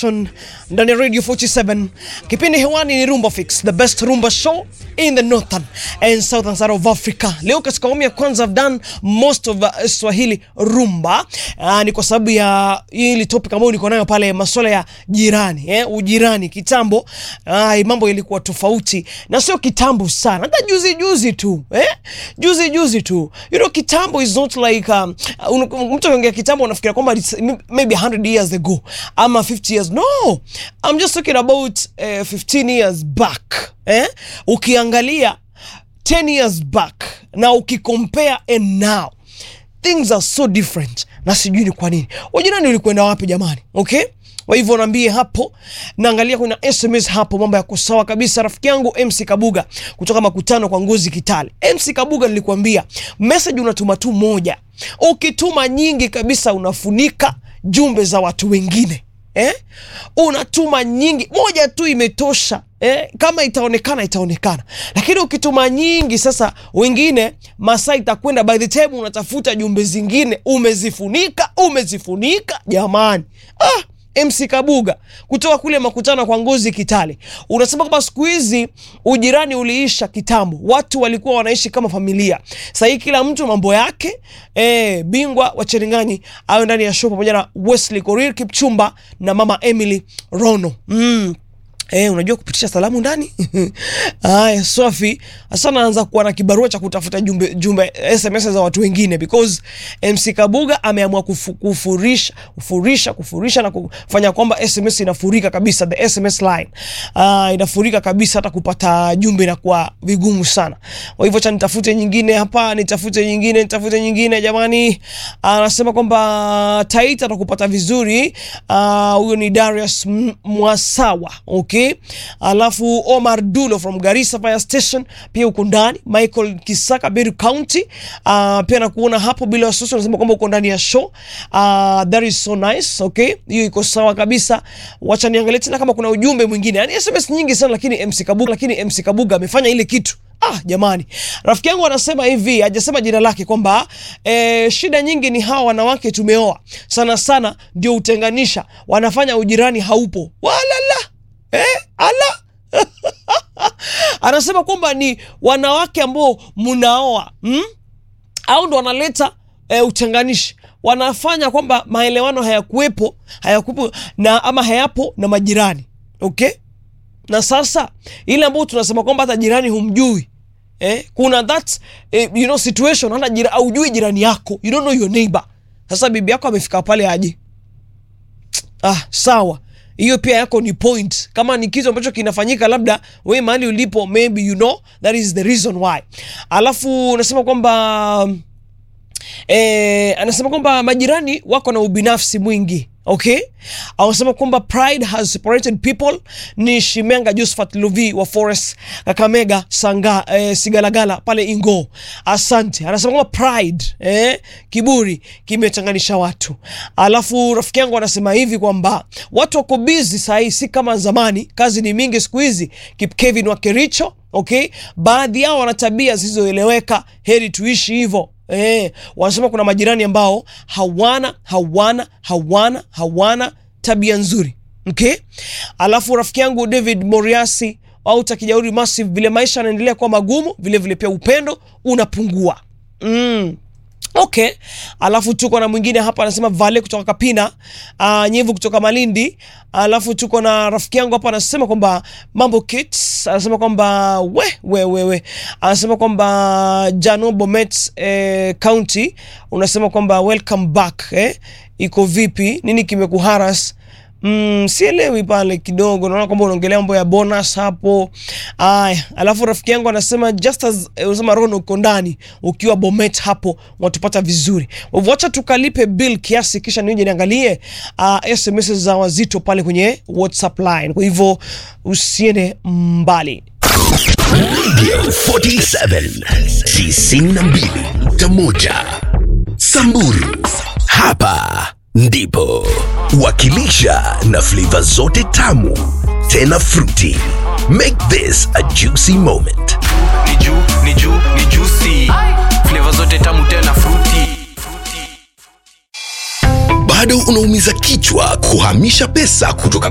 Nation ndani ya Radio 47. Kipindi hewani ni Rumba Fix, the best rumba show in the northern and southern side of Africa. Leo katika awamu ya kwanza I've done most of uh, Swahili rumba. Uh, ni kwa sababu ya hili topic ambayo niko nayo pale masuala ya jirani, eh, ujirani kitambo. Uh, mambo ilikuwa tofauti na sio kitambo sana. Hata juzi juzi tu, eh? Juzi juzi tu. You know kitambo is not like um, uh, mtu akiongea kitambo unafikiria kwamba it's maybe 100 years ago ama 50 years. No. I'm just talking about uh, 15 years back. Eh? Ukiangalia 10 years back na ukikompare and now things are so different, na sijui ni kwa nini. Wajirani ulikwenda wapi jamani? Okay, kwa hivyo naambie hapo, naangalia kuna SMS hapo, mambo yako sawa kabisa. Rafiki yangu MC Kabuga kutoka makutano kwa Ngozi Kitale. MC Kabuga, nilikwambia message unatuma tu moja, ukituma nyingi kabisa unafunika jumbe za watu wengine eh? Unatuma nyingi, moja tu imetosha eh? Kama itaonekana itaonekana, lakini ukituma nyingi, sasa wengine masaa itakwenda, by the time unatafuta jumbe zingine umezifunika, umezifunika jamani. Ah, MC Kabuga kutoka kule makutano kwa Ngozi Kitale, unasema kwamba siku hizi ujirani uliisha kitambo, watu walikuwa wanaishi kama familia. Sasa hii kila mtu mambo yake. E, bingwa wa Cherengani awe ndani ya show pamoja na Wesley Korir Kipchumba na mama Emily Rono mm. Eh, unajua kupitisha salamu ndani haya. Sofi sasa naanza kuwa na kibarua cha kutafuta jumbe, jumbe SMS za watu wengine because MC Kabuga ameamua kufu, kufurisha kufurisha kufurisha na kufanya kwamba SMS inafurika kabisa, the SMS line uh, inafurika kabisa, hata kupata jumbe inakuwa vigumu sana. Kwa hivyo cha nitafute nyingine hapa, nitafute nyingine, nitafute nyingine jamani. Anasema uh, kwamba Taita atakupata vizuri huyo uh, ni Darius Mwasawa okay. Alafu Omar Dulo from Garissa Fire Station pia uko ndani. Michael Kisaka Beru County uh, pia nakuona hapo bila wasiwasi, unasema kwamba uko ndani ya show uh, that is so nice okay, hiyo iko sawa kabisa. Wacha niangalie tena kama kuna ujumbe mwingine, yani SMS nyingi sana, lakini MC Kabuga, lakini MC Kabuga amefanya ile kitu Ah, jamani, rafiki yangu anasema hivi, hajasema jina lake kwamba e, shida nyingi ni hawa wanawake tumeoa sana sana, ndio utenganisha, wanafanya ujirani haupo walala eh, ala anasema kwamba ni wanawake ambao mnaoa mm? au ndo wanaleta e, utenganishi, wanafanya kwamba maelewano hayakuwepo hayakuwepo na ama hayapo na majirani okay na sasa ile ambayo tunasema kwamba hata jirani humjui eh, kuna that eh, you know situation hata jira, aujui jirani yako, you don't know your neighbor. Sasa bibi yako amefika pale aje? Ah, sawa, hiyo pia yako ni point. Kama ni kitu ambacho kinafanyika labda we mahali ulipo, maybe you know that is the reason why. Alafu unasema kwamba eh, anasema kwamba majirani wako na ubinafsi mwingi Okay, anasema kwamba pride has separated people. Ni Shimenga Josephat Luvi wa Forest Kakamega Sanga eh, Sigalagala pale Ingo. Asante. Anasema kwamba pride eh, kiburi kimechanganisha watu. Alafu rafiki yangu anasema hivi kwamba watu wako busy saa hii, si kama zamani, kazi ni mingi siku hizi. Kip Kevin wa Kericho. Okay, baadhi yao wana tabia zisizoeleweka, heri tuishi hivyo. Eh, wanasema kuna majirani ambao hawana hawana hawana hawana tabia nzuri. Okay? Alafu rafiki yangu David Moriasi au Takijauri Massive, vile maisha yanaendelea kuwa magumu, vile vile pia upendo unapungua. Mm. Okay, alafu tuko na mwingine hapa anasema Vale kutoka Kapina, uh, Nyevu kutoka Malindi. Alafu tuko na rafiki yangu hapa anasema kwamba mambo kids, anasema kwamba we we we we, anasema kwamba Jano Bomet eh, County, unasema kwamba welcome back eh, iko vipi? Nini kimekuharas? Mm, sielewi pale kidogo, naona kwamba unaongelea mambo ya bonus hapo. Aya, alafu rafiki yangu anasema just as eh, unasema Rono uko ndani ukiwa Bomet hapo watupata vizuri. Wacha tukalipe bill kiasi kisha nije niangalie uh, SMS za wazito pale kwenye WhatsApp line. Kwa hivyo usiende mbali. Radio 47 92.1 Samburu, hapa ndipo wakilisha na flavor zote tamu tena fruity. Make this a juicy moment. ni juu ni juu ni juicy flavor zote tamu tena fruity Bado unaumiza kichwa kuhamisha pesa kutoka